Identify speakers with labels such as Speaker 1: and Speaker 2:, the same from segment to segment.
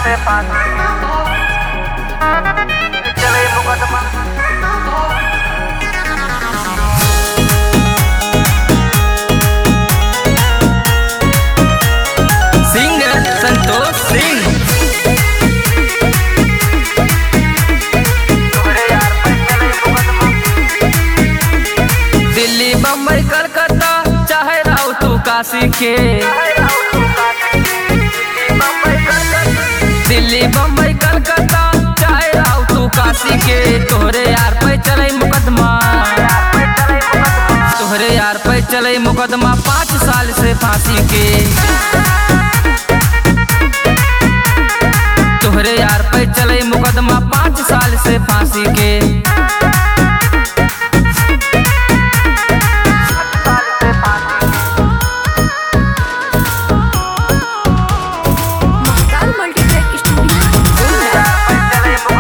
Speaker 1: से पानी चले मुकदमा
Speaker 2: सिंगर संतोष सिंह
Speaker 1: तुम्हारे यार पे चले मुकदमा
Speaker 2: दिल्ली बम्बई कलकत्ता चाहे राव तू काशी के दिल्ली बम्बई कलकत्ता चाहे राव तू काशी के तोहरे यार पे चले मुकदमा तोहरे यार पे चले मुकदमा पाँच साल से फांसी के तोहरे यार पे चले मुकदमा पाँच साल से फांसी के
Speaker 3: महाकाल मल्टीप्लेक्स स्टूडियो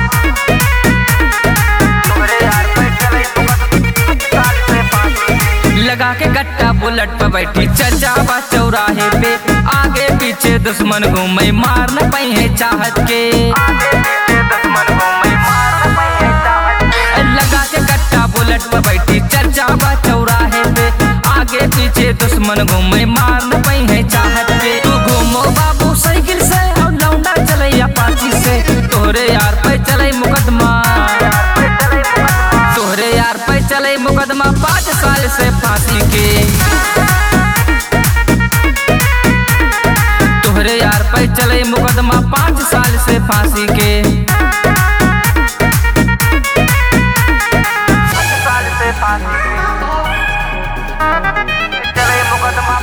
Speaker 2: लगा के गट्टा बुलेट पे बैठी चचावा चौराहे पे आगे पीछे दुश्मन घूमे मार न पाई है चाहत के लगा के गट्टा बुलेट पे बैठी चचावा चौराहे पे आगे पीछे दुश्मन घूमे मार न पाई है चाहत के तू घूमो बाबू साइकिल से और लौंडा चले अपाची से तोहरे यार पे चले मुकदमा तोहरे यार पे चले मुकदमा पाँच साल से फांसी के तोहरे यार पे चले मुकदमा पाँच साल से फांसी के
Speaker 1: चले मुकदमा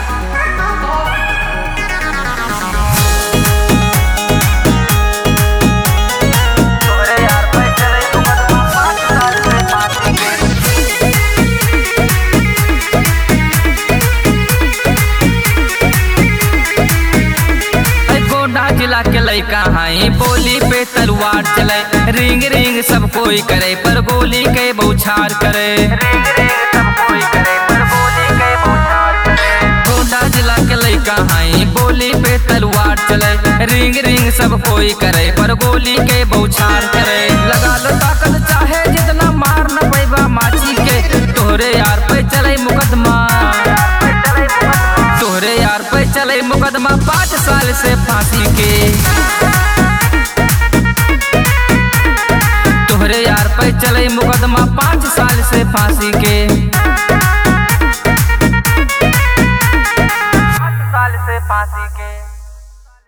Speaker 1: तुम्हारे यार पे चले मुकदमा पाँच साल से फांसी के
Speaker 2: ऐ गोंडा जिला के लइका हाई बोली पे तलवार चले रिंग रिंग सब कोई करे पर गोली के बौछार करे
Speaker 1: रिंग रिंग सब कोई करे पर बोली के बौछार करे
Speaker 2: गोंडा जिला के लइका हाई बोली पे तलवार चले रिंग रिंग सब कोई करे पर गोली के बौछार करे लगा लो ताकत चाहे जितना मार न पैबा माची के तोहरे यार पे चले मुकदमा तोहरे यार पे चले मुकदमा पाँच साल से फांसी के तोहरे यार पे चले मुकदमा पाँच साल से फांसी के
Speaker 1: पाँच साल से फांसी के